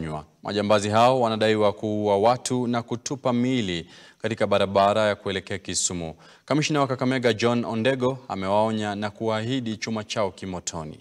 kufanywa. Majambazi hao wanadaiwa kuua watu na kutupa miili katika barabara ya kuelekea Kisumu. Kamishna wa Kakamega John Ondego amewaonya na kuahidi chuma chao kimotoni.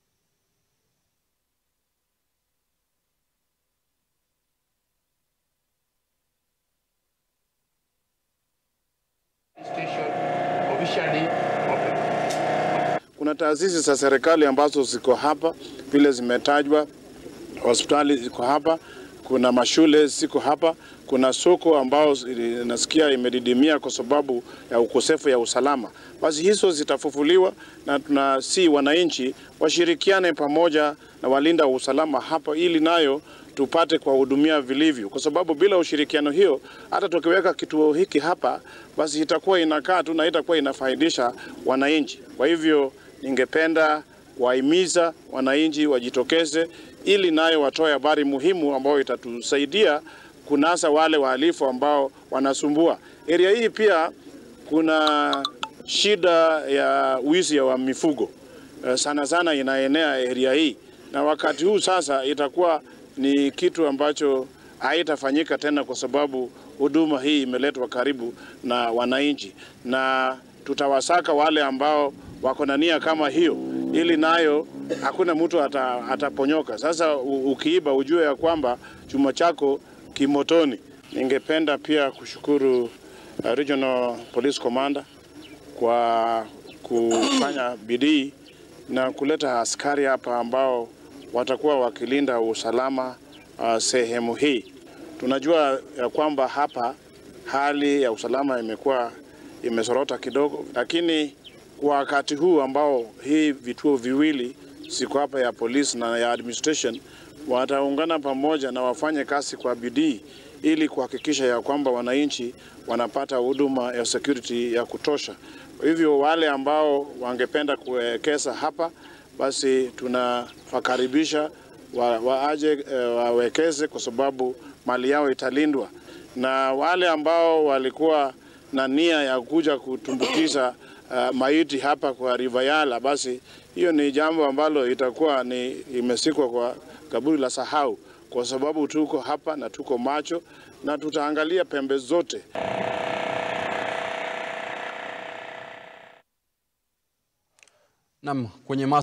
Kuna taasisi za serikali ambazo ziko hapa vile zimetajwa, hospitali ziko hapa, kuna mashule ziko hapa, kuna soko ambao nasikia imedidimia kwa sababu ya ukosefu ya usalama. Basi hizo zitafufuliwa na tunasi wananchi washirikiane pamoja na walinda usalama hapa, ili nayo tupate kuwahudumia vilivyo, kwa sababu bila ushirikiano hiyo, hata tukiweka kituo hiki hapa, basi itakuwa inakaa tu na itakuwa inafaidisha wananchi. Kwa hivyo ningependa kuwahimiza wananchi wajitokeze, ili nayo watoe habari muhimu ambayo itatusaidia kunasa wale wahalifu ambao wanasumbua area hii. Pia kuna shida ya wizi wa mifugo sana sana inaenea area hii, na wakati huu sasa itakuwa ni kitu ambacho haitafanyika tena, kwa sababu huduma hii imeletwa karibu na wananchi, na tutawasaka wale ambao wako na nia kama hiyo, ili nayo hakuna mtu ata, ataponyoka. Sasa ukiiba ujue ya kwamba chuma chako kimotoni. Ningependa pia kushukuru uh, Regional Police Commander kwa kufanya bidii na kuleta askari hapa ambao watakuwa wakilinda usalama uh, sehemu hii. Tunajua ya kwamba hapa hali ya usalama imekuwa imesorota kidogo, lakini kwa wakati huu ambao hii vituo viwili siko hapa ya polisi na ya administration wataungana pamoja na wafanye kazi kwa bidii ili kuhakikisha ya kwamba wananchi wanapata huduma ya security ya kutosha. Kwa hivyo wale ambao wangependa kuwekeza hapa, basi tunawakaribisha wa, waje wawekeze kwa sababu mali yao italindwa, na wale ambao walikuwa na nia ya kuja kutumbukiza uh, maiti hapa kwa River Yala, basi hiyo ni jambo ambalo itakuwa ni imesikwa kwa kaburi la sahau, kwa sababu tuko hapa na tuko macho na tutaangalia pembe zote. Naam, kwenye